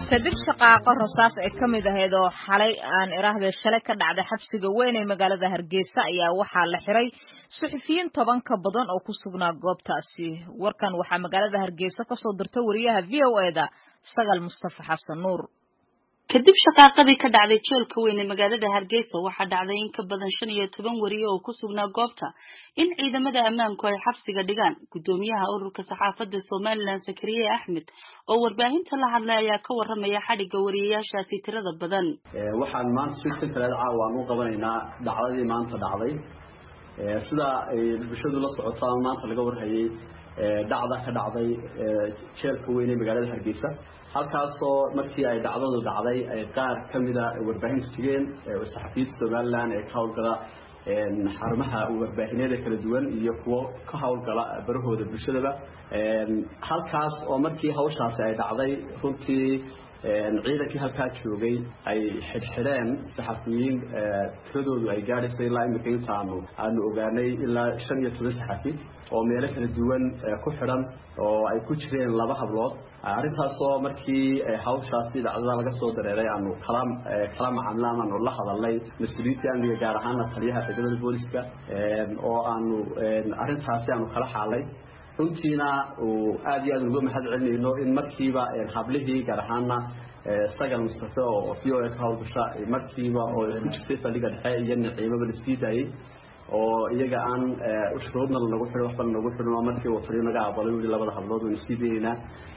kadib shaqaaqo rasaas ay ka mid ahayd oo xalay aan iraahde shalay ka dhacday xabsiga weyn ee magaalada hargeysa ayaa waxaa la xiray suxufiyiin toban ka badan oo ku sugnaa goobtaasi warkan waxaa magaalada hargeysa kasoo dirta wariyaha v o e da sagal mustafa xasan nuur kadib shaqaaqadii ka dhacday jeelka weyn ee magaalada hargeysa waxaa dhacday in ka badan shan iyo toban wariye oo ku sugnaa goobta in ciidamada ammaanku ay xabsiga dhigaan guddoomiyaha ururka saxaafadda somalilan zakariye axmed oo warbaahinta la hadlay ayaa ka waramaya xadhigga wariyayaashaasi tirada badan waxaan maanta shirka kaleed caawa aan u qabanaynaa dhacdadii maanta dhacday sida ay bulshadu la socoto ama maanta laga warhayay dhacda ka dhacday jeelka weyn ee magaalada hargeysa halkaasoo markii ay dhacdadu dhacday ay qaar ka mida warbaahintu tegeen saxafiyiinta somalilan ee ka howlgala xarumaha warbaahineeda kala duwan iyo kuwo ka howlgala barahooda bulshadaba halkaas oo markii hawshaasi ay dhacday runtii ciidankii halkaa joogay ay xidhxidheen saxafiyiin tiradoodu ay gaadhayso ilaa imika inta aanu aanu ogaanay ilaa shan iyo toban saxafi oo meelo kala duwan ku xidhan oo ay ku jireen laba hablood arrintaasoo markii hawshaasi dhacdada laga soo dareeray aanu kala kala macaamila aanu la hadalnay mas-uuliyiinta amniga gaar ahaana taliyaha ciidamada booliska oo aanu arrintaasi aanu kala xaalay runtiina uu aada iyo aad uga mahad celinayno in markiiba hablihii gaar ahaana sagal mustafe oo v o a ka howlgasha markiiba oo ku jirtay saldhiga dhexe iyo naciimaba la sii daayey oo iyaga aan shuruudna lanagu xidhin waxba lanagu xidhin oo markii uu taliyo naga aqbalay wili labada hablood waynu sii dayeynaa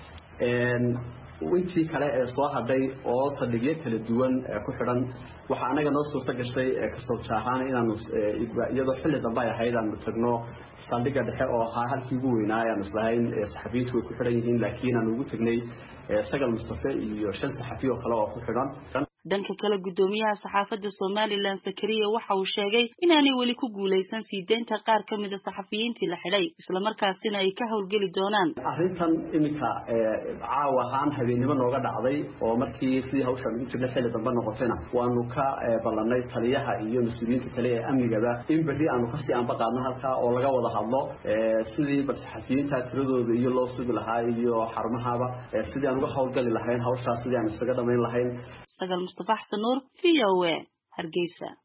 intii kale ee soo hadhay oo saldhigyo kala duwan ku xidhan waxaa anaga noo suurta gashay kasooja ahaan inaanu iyadoo xilli dambe ay ahayd aanu tagno saldhiga dhexe oo ahaa halkii ugu weynaa aanu islahayn saxafiyiintu way ku xidhan yihiin laakiin aanu ugu tegnay sagal mustafe iyo shan saxafi oo kale oo ku xidhan dhanka kale guddoomiyaha saxaafadda somalilan zakariya waxa uu sheegay inaanay weli ku guulaysan sii deynta qaar ka mida saxafiyiintii la xidhay islamarkaasina ay ka howlgeli doonaan arrintan iminka caawa ahaan habeennimo nooga dhacday oo markii sidii hawshaan ugu jirnay xilli dambe noqotayna waanu ka ballanay taliyaha iyo mas-uuliyiinta kale ee amnigaba in berri aanu kasii anba qaadno halkaa oo laga wada hadlo sidii bal saxafiyiinta tiradooda iyo loo sugi lahaa iyo xarumahaba sidii aan uga howlgali lahayn hawshaas sidii aan isaga dhamayn lahayn mustafa xasan nuur v o a hargeysa